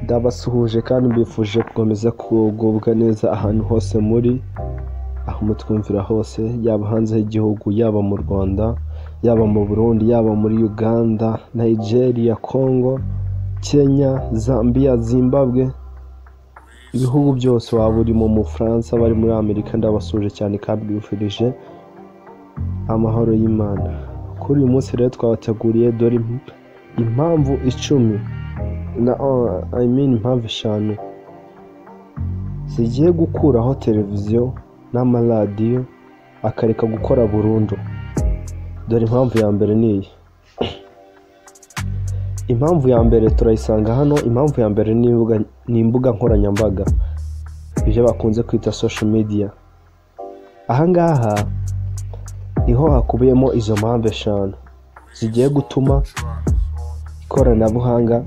Ndabasuhuje kandi mbifuje gukomeza kugubwa neza ahantu hose muri, aho mutwumvira hose, yaba hanze y'igihugu, yaba mu Rwanda, yaba mu Burundi, yaba muri Uganda, Nigeria, Congo, Kenya, Zambia, Zimbabwe, ibihugu byose waba urimo, mu Bufaransa, abari muri Amerika, ndabasuhuje cyane kandi mbifurije amahoro y'Imana. Kuri uyu munsi rero twabateguriye dore impamvu icumi na I mean impamvu eshanu zigiye gukuraho televiziyo n'amaradiyo akareka gukora burundu. Dore impamvu ya mbere ni iyi. Impamvu ya mbere turayisanga hano, impamvu ya mbere ni imbuga, ni imbuga nkoranyambaga, ibyo bakunze kwita social media. Aha ngaha niho hakubiyemo izo mpamvu eshanu zigiye gutuma ikoranabuhanga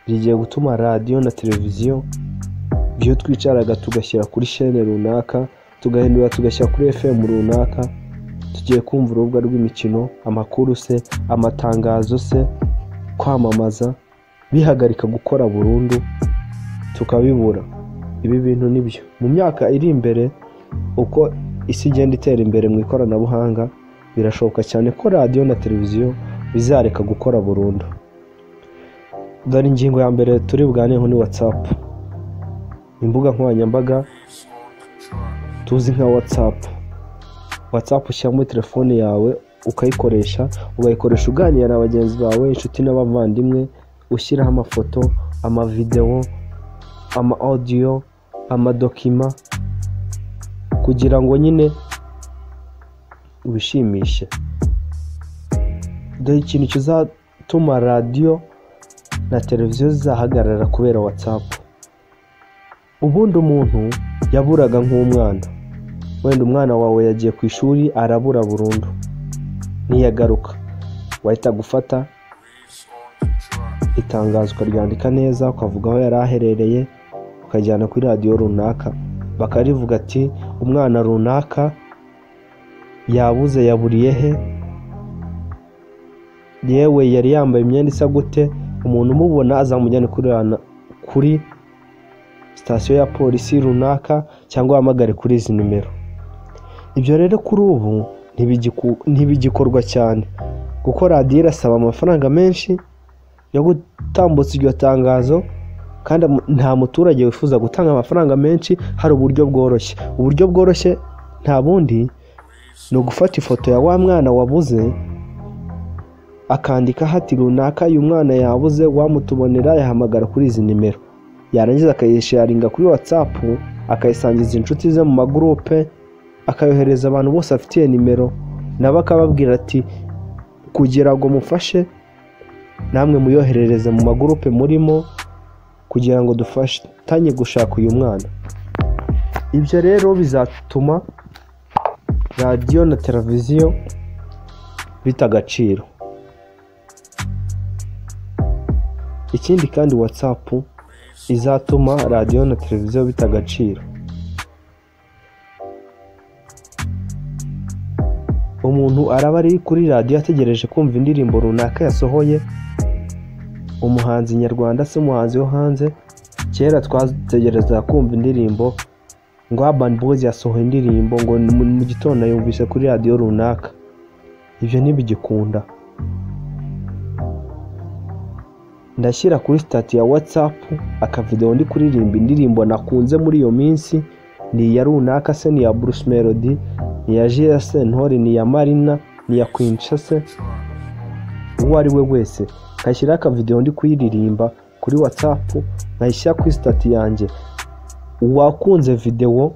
rigiye gutuma radiyo na televiziyo ibyo twicaraga tugashyira kuri shene runaka, tugahindura tugashyira kuri FM runaka, tugiye kumva urubuga rw'imikino, amakuru se, amatangazo se, kwamamaza, bihagarika gukora burundu tukabibura. Ibi bintu ni byo. Mu myaka iri imbere uko isi igenda itera imbere mu ikoranabuhanga, birashoboka cyane ko radiyo na televiziyo bizareka gukora burundu. Dore ingingo ya mbere turi buganireho ni WhatsApp, imbuga nkoranyambaga tuzi nka WhatsApp. WhatsApp ushyira muri telefone yawe ukayikoresha, ugayikoresha uganira na bagenzi bawe, inshuti n'abavandimwe, ushyiraho amafoto, amavidewo, ama audio, amadokima kugira ngo nyine ubishimishe. Dore ikintu kizatuma radiyo na televiziyo zizahagarara kubera WhatsApp. Ubundi umuntu yaburaga nk'umwana, wenda umwana wawe yagiye ku ishuri arabura burundu, ntiyagaruka, wahita gufata itangazo ukaryandika neza, ukavuga aho yari aherereye, ukajyana kuri radiyo runaka, bakarivuga ati umwana runaka yabuze yaburiye he, yewe yari yambaye imyenda isa gute, umuntu umubona azamujyane kuri rana- kuri sitasiyo ya polisi runaka cyangwa ahamagare kuri izi nimero. Ibyo rero kuri ubu ntibigiku- ntibigikorwa cyane kuko radiyo irasaba amafaranga menshi yo gutambutsa iryo tangazo kandi mu- nta muturage wifuza gutanga amafaranga menshi, hari uburyo bworoshye. Uburyo bworoshye nta bundi ni ugufata ifoto ya wa mwana wabuze akandikaho ati runaka uyu mwana yabuze wamutubonera yahamagara kuri izi nimero yarangiza akayisharinga kuri whatsapp akayisangiza inshuti ze mu magurupe akayohereza abantu bose afitiye nimero nabo akababwira ati kugira ngo mufashe namwe muyoherereze mu magurupe murimo kugira ngo dufatanye gushaka uyu mwana ibyo rero bizatuma radiyo na televiziyo bita agaciro Ikindi kandi WhatsApp izatuma radiyo na televiziyo bita agaciro. Umuntu araba ari kuri radiyo ategereje kumva indirimbo runaka yasohoye, umuhanzi nyarwanda se umuhanzi wo hanze, kera twategerezaga kumva indirimbo ngo Urban Boys yasohoye indirimbo ngo ni mu mu gitondo yumvise kuri radiyo runaka. Ibyo ntibigikunda. ndashyira kuri sitati ya watsapu akavidewo ndi kuririmba indirimbo nakunze muri iyo minsi ni iya runaka se ni iya Bruce Melody ni iya J.R. Sentore ni iya Marina ni iya Quinca se uwo ari we wese nkashyiraho akavidewo ndi kuyiririmba kuri watsapu nkayishyira kuri sitati yanjye uwakunze videwo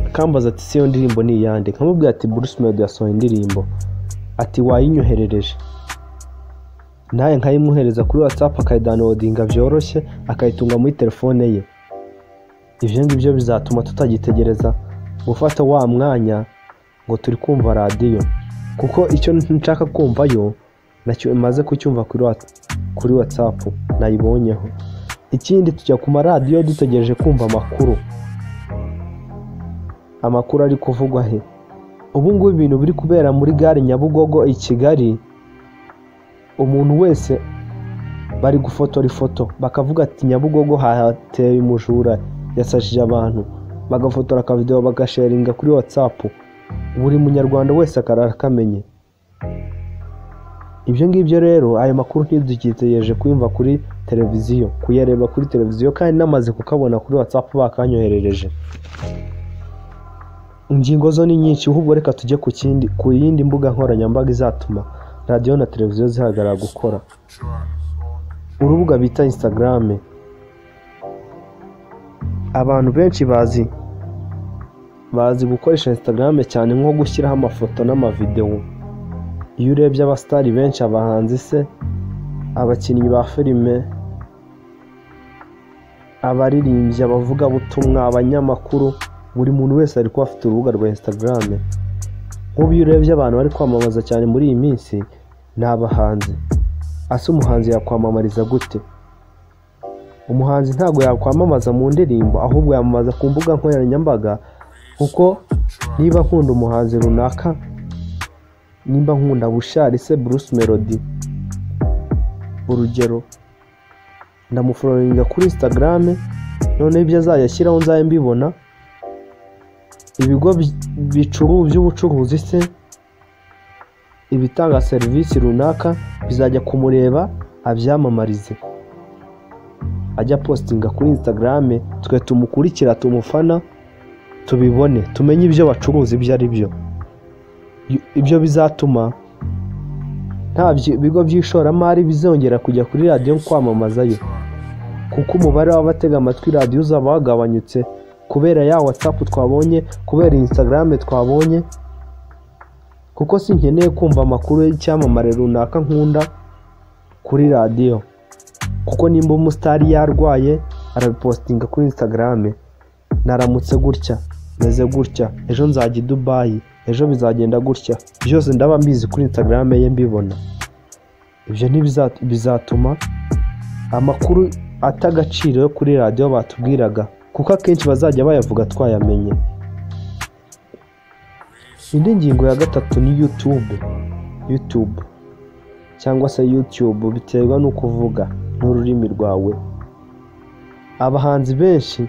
akambaza ati se iyo ndirimbo ni iyande nkamubwira ati Bruce Melody yasohoye indirimbo ati wayinyoherereje nawe nkayimwohereza kuri watsapu akayidownloadinga byoroshye akayitunga muri telefone ye ibyo ngibyo bizatuma tutagitegereza gufata wa mwanya ngo turi kumva radiyo kuko icyo nshaka kumvayo nacyo maze kucyumva kuri Whats- kuri watsapu nayibonyeho ikindi tujya ku maradiyo dutegereje kumva amakuru amakuru ari kuvugwa he ubu ngubu ibintu biri kubera muri gare nyabugogo i kigali umuntu wese bari gufotora ifoto bakavuga ati nyabugogo hahateye umujura yasajije abantu bagafotora akavidewo bagasharinga kuri watsapu buri munyarwanda wese akarara akamenye ibyo ngibyo rero ayo makuru ntidukitegereje kuyumva kuri televiziyo kuyareba kuri televiziyo kandi namaze kukabona kuri watsapu bakanyoherereje ingingo zo ni nyinshi ahubwo reka tujye ku kindi ku yindi mbuga nkoranyambaga izatuma radiyo na televiziyo zihagarara gukora urubuga bita instagram abantu benshi bazi bazi gukoresha instagram cyane nko gushyiraho amafoto n'amavidewo iyo urebye abasitari benshi abahanzi se abakinnyi ba filime abaririmbyi abavugabutumwa abanyamakuru buri muntu wese ari kuba afite urubuga rwa instagram nk'ubu iyo urebye abantu bari kwamamaza cyane muri iyi minsi ni abahanzi ese umuhanzi yakwamamariza gute umuhanzi ntabwo yakwamamaza mu ndirimbo ahubwo yamamaza ku mbuga nkoranyambaga kuko niba nkunda umuhanzi runaka nimba nkunda bushari se bruce melody urugero ndamufororinga kuri instagram noneho ibyo azajya ashyiraho nzabe mbibona ibigo by'ubucuruzi se ibitanga serivisi runaka bizajya kumureba abyamamarize ajya postinga kuri instagram twe tumukurikira tumufana tubibone tumenye ibyo bacuruza ibyo ari byo ibyo bizatuma nta bigo by'ishoramari bizongera kujya kuri radiyo kwamamazayo kuko umubare w'abatega amatwi radiyo uzaba wagabanyutse kubera ya watsapu twabonye kubera instagram twabonye kuko sinkeneye kumva amakuru y'icyamamare runaka nkunda kuri radiyo kuko nimba umusitari yarwaye arabipositinga kuri instagram naramutse gutya meze gutya ejo nzajya i dubayi ejo bizagenda gutya byose ndaba mbizi kuri instagram ye mbibona ibyo bizatuma amakuru atagaciro yo kuri radiyo batubwiraga kuko akenshi bazajya bayavuga twayamenye indi ngingo ya gatatu ni yutube yutube cyangwa se yutube biterwa n'uko uvuga n'ururimi rwawe abahanzi benshi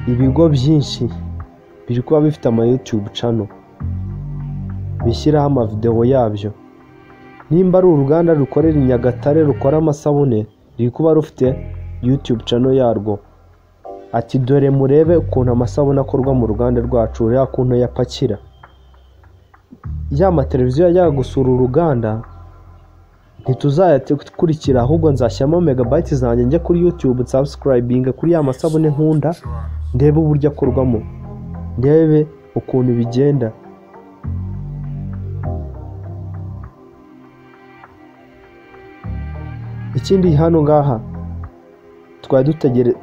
ibigo byinshi biri kuba bifite ama yutube cano bishyiraho amavidewo yabyo nimba ari uruganda rukorera i nyagatare rukora amasabune riri kuba rufite yutube cano yarwo ati dore murebe ukuntu amasabune akorwa mu ruganda rwacu ureba ukuntu yapakira ya mateleviziyo yajyaga gusura uruganda ntituzayakurikira ahubwo nzashyiramo megabayiti zanjye njya kuri yutube nsabusikarayibinga kuri ya masabune nkunda ndebe uburyo akorwamo ndebe ukuntu bigenda ikindi hano ngaha dutegere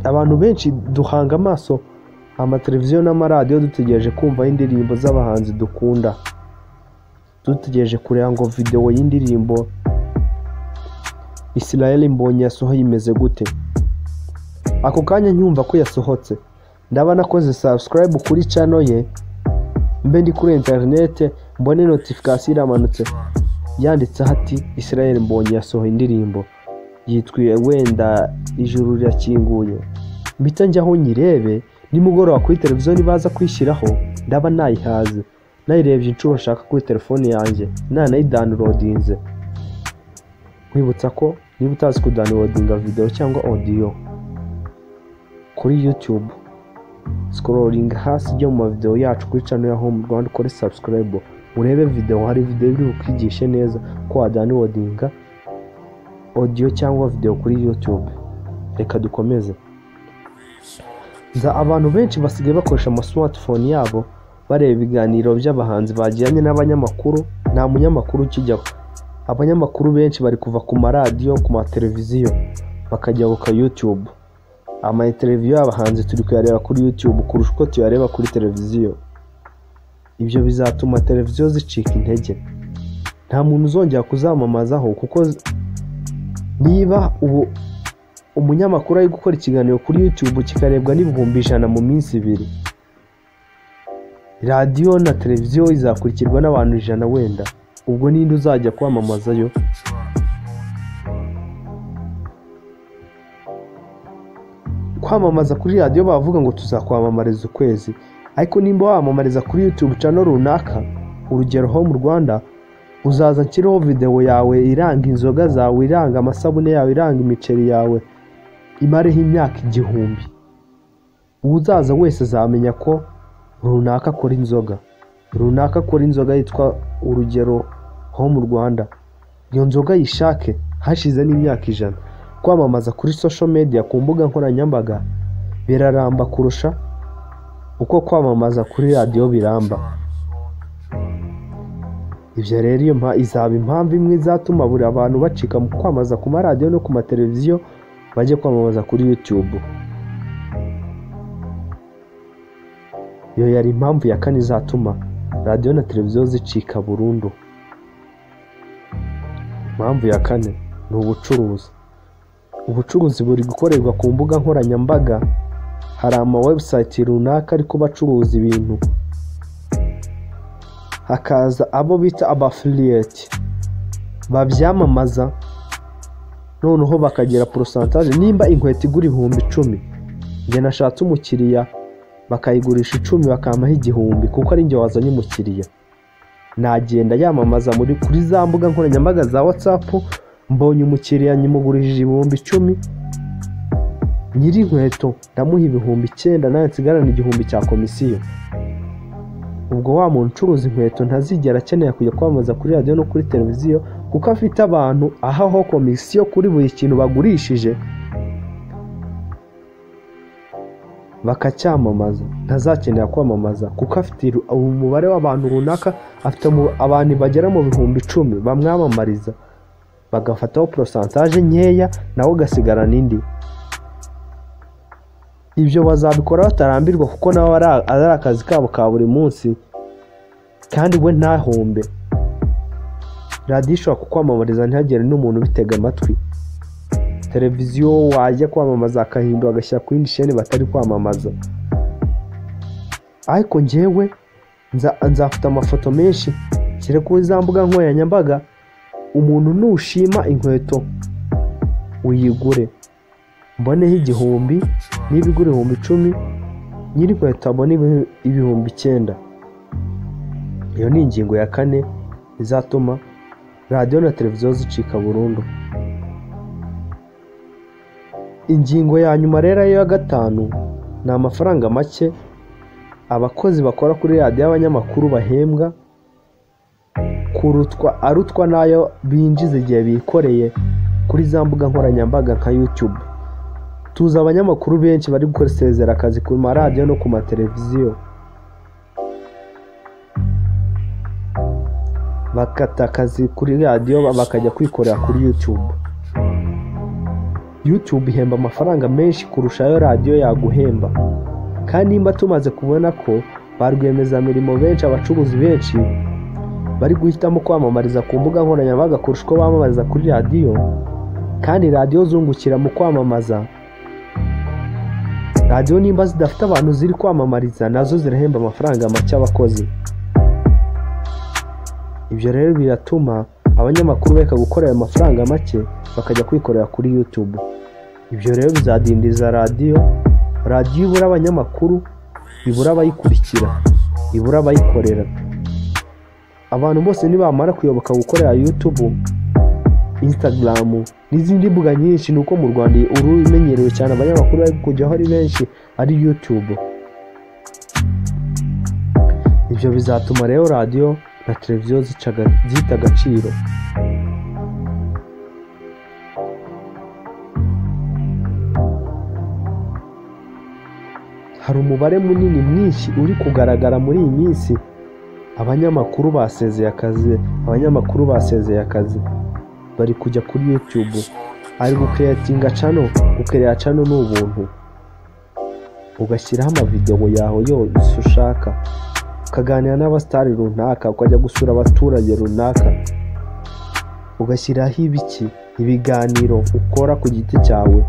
abantu benshi duhanga amaso amateleviziyo n'amaradiyo dutegereje kumva indirimbo z'abahanzi dukunda dutegereje kureba ngo videwo y'indirimbo Israel mbonye yasohoye imeze gute ako kanya nyumva ko yasohotse ndaba nakoze subscribe kuri cano ye mbe ndi kuri interinete mbone notifikasiyo iramanutse yanditseho ati Israel mbonye yasohoye indirimbo yitwiye wenda ijuru rirakinguye mbita njyaho nyirebe nimugoroba kuri televiziyo nibaza kwishyiraho ndaba nayihaze nayirebye inshuro nshaka kuri telefone yanjye nanayidanilodinze nkwibutsa ko niba utazi kudanilodinga videwo cyangwa odiyo kuri yutube sikororinga hasi ijya mu mavidewo yacu kuri cano ya home rwanda ukore sabusikarayibo urebe videwo hari videwo iri bukwigishe neza ko wadanilodinga odiyo cyangwa videwo kuri yutube reka dukomeze nza abantu benshi basigaye bakoresha amasimatifone yabo bareba ibiganiro by'abahanzi bagiranye n'abanyamakuru nta munyamakuru ukijyaho abanyamakuru benshi bari kuva ku maradiyo ku mateleviziyo bakajya ku yutube amateleviziyo y'abahanzi turi kuyareba kuri yutube kurusha uko tuyareba kuri televiziyo ibyo bizatuma televiziyo zicika intege nta muntu uzongera kuzamamazaho kuko niba ubu umunyamakuru ari gukora ikiganiro kuri yutube kikarebwa n'ibihumbi ijana mu minsi ibiri radiyo na televiziyo izakurikirwa n'abantu ijana wenda ubwo ninde uzajya kwamamazayo kwamamaza kuri radiyo bavuga ngo tuzakwamamariza ukwezi ariko nimba wamamariza kuri yutube cano runaka urugero ho mu rwanda uzaza nshyireho videwo yawe iranga inzoga zawe iranga amasabune yawe iranga imiceri yawe imareho imyaka igihumbi uzaza wese azamenya ko runaka akora inzoga runaka akora inzoga yitwa urugero ho mu rwanda iyo nzoga yishake hashize n'imyaka ijana kwamamaza kuri social media ku mbuga nkoranyambaga biraramba kurusha uko kwamamaza kuri radiyo biramba ibyo rero iyo mpa- izaba impamvu imwe izatuma buri abantu bacika mu kwamamaza ku maradiyo no ku mateleviziyo bajye kwamamaza kuri yutube iyo yari impamvu ya kane izatuma radiyo na televiziyo zicika burundu impamvu ya kane ni ubucuruzi ubucuruzi buri gukorerwa ku mbuga nkoranyambaga hari ama website runaka ariko bacuruza ibintu hakaza abo bita abafiliyeti babyamamaza noneho bakagira porosantaje nimba inkweto igura ibihumbi icumi njye nashatse umukiriya bakayigurisha icumi bakampaho igihumbi kuko ari njye wazanye umukiriya nagenda yamamaza muri kuri za mbuga nkoranyambaga za watsapu mbonye umukiriya nyimugurishije ibihumbi icumi nyiri inkweto ndamuha ibihumbi icyenda nawe nsigarana igihumbi cya komisiyo ubwo wa muntu ucuruza inkweto ntazigera akenera kujya kwamamaza kuri radiyo no kuri televiziyo kuko afite abantu ahaho komisiyo kuri buri kintu bagurishije bakacyamamaza ntazakenera kwamamaza kuko afite ru- umubare w'abantu runaka afite mu- abantu bagera mu bihumbi icumi bamwamamariza bagafataho porosantaje nkeya nawe ugasigarana indi ibyo bazabikora batarambirwa kuko nabo ari- ari akazi kabo ka buri munsi kandi we ntahombe radiyo ishobora kukwamamariza ntihagire n'umuntu ubitega amatwi televiziyo wajya kwamamaza akahindura agashyira ku yindi sheni batari kwamamaza ariko njyewe nza- nzafite amafoto menshi nshyire kuri za mbuga nkoranyambaga umuntu nushima inkweto uyigure mboneho igihumbi niba igura ibihumbi icumi nyiri inkweto abone ibi- ibihumbi icyenda iyo ni ingingo ya kane izatuma radiyo na televiziyo zicika burundu ingingo ya nyuma rero ariyo ya gatanu ni amafaranga make abakozi bakora kuri radiyo y'abanyamakuru bahembwa kurutwa arutwa n'ayo binjiza igihe bikoreye kuri za mbuga nkoranyambaga nka yutube tuzi abanyamakuru benshi bari gusezera akazi ku maradiyo no ku mateleviziyo bakata akazi kuri radiyo bakajya kwikorera kuri yutube yutube ihemba amafaranga menshi kurusha ayo radiyo yaguhemba kandi nimba tumaze kubona ko ba rwiyemezamirimo benshi abacuruzi benshi bari guhitamo kwamamariza ku mbuga nkoranyambaga kurusha uko bamamariza kuri radiyo kandi radiyo zungukira mu kwamamaza radiyo nimba zidafite abantu ziri kwamamariza nazo zirahemba amafaranga make abakozi ibyo rero biratuma abanyamakuru bareka gukorera amafaranga make bakajya kwikorera kuri yutube ibyo rero bizadindiza radiyo radiyo ibura abanyamakuru ibura abayikurikira ibura abayikorera abantu bose nibamara kuyoboka gukorera yutube instagram n'izindi mbuga nyinshi ni uko mu rwanda urumenyerewe cyane abanyamakuru bari kujyaho ari benshi ari yutube ibyo bizatuma rero radiyo na televiziyo zicaga- zita agaciro hari umubare munini mwinshi uri kugaragara muri iyi minsi abanyamakuru basezeye akazi abanyamakuru basezeye akazi bari kujya kuri yutube ari gukeretinga cano gukerera cano ni ubuntu ugashyiraho amavidewo yawe yose ushaka ukaganira n'abasitari runaka ukajya gusura abaturage runaka ugashyiraho ibiki ibiganiro ukora ku giti cyawe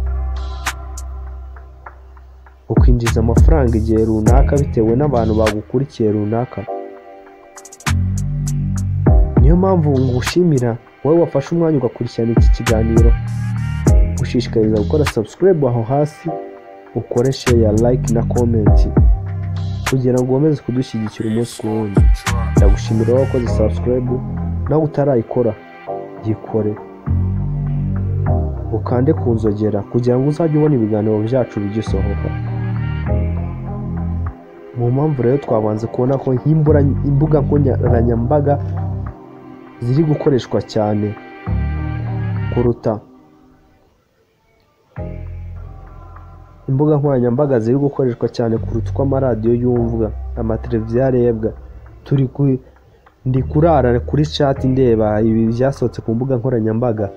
ukinjiza amafaranga igihe runaka bitewe n'abantu bagukurikiye runaka niyo mpamvu ngushimira wowe wafashe umwanya ugakurikirana iki kiganiro gushishikariza gukora subscribe aho hasi ukore sheya like na komenti kugira ngo wemeze kudushyigikira umunsi ku wundi ndagushimira wakoze subscribe nawe utarayikora yikore ukande ku nzogera kugira ngo uzajye ubona ibiganiro byacu bigisohoka mu mpamvu rero twabanze kubona ko nk'imbura- imbuga nkoranyambaga ziri gukoreshwa cyane kuruta imbuga nkoranyambaga ziri gukoreshwa cyane kuruta uko amaradiyo yumvwa amateleviziyo arebwa turi ku ndi kurara kuri chat ndeba ibi byasohotse ku mbuga nkoranyambaga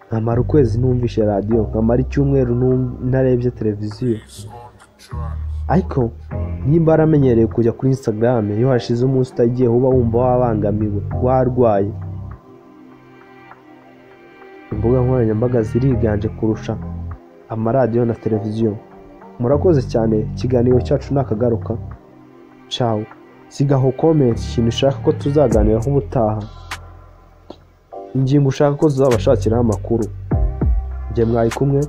nkamara ukwezi numvishe radiyo nkamara icyumweru ntum- ntarebye televiziyo ariko nimba aramenyereye kujya kuri instagram iyo hashize umunsi utagiye uba wumva wabangamiwe warwaye imbuga nkoranyambaga ziriganje kurusha amaradiyo na televiziyo murakoze cyane ikiganiro cyacu nakagaruka cawo sigaho komenti ikintu ushaka ko tuzaganiraho ubutaha ingingo ushaka ko tuzabashakiraho amakuru njye mwari kumwe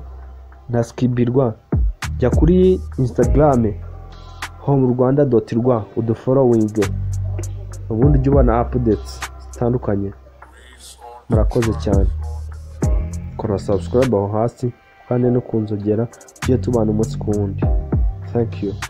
na skibirwa jya kuri instagram home rwanda doti rwa uduforowinge ubundi ujye ubona apudeti zitandukanye murakoze cyane kora subscribe aho hasi kandi no kunzogera tujye tubana umunsi ku wundi thank you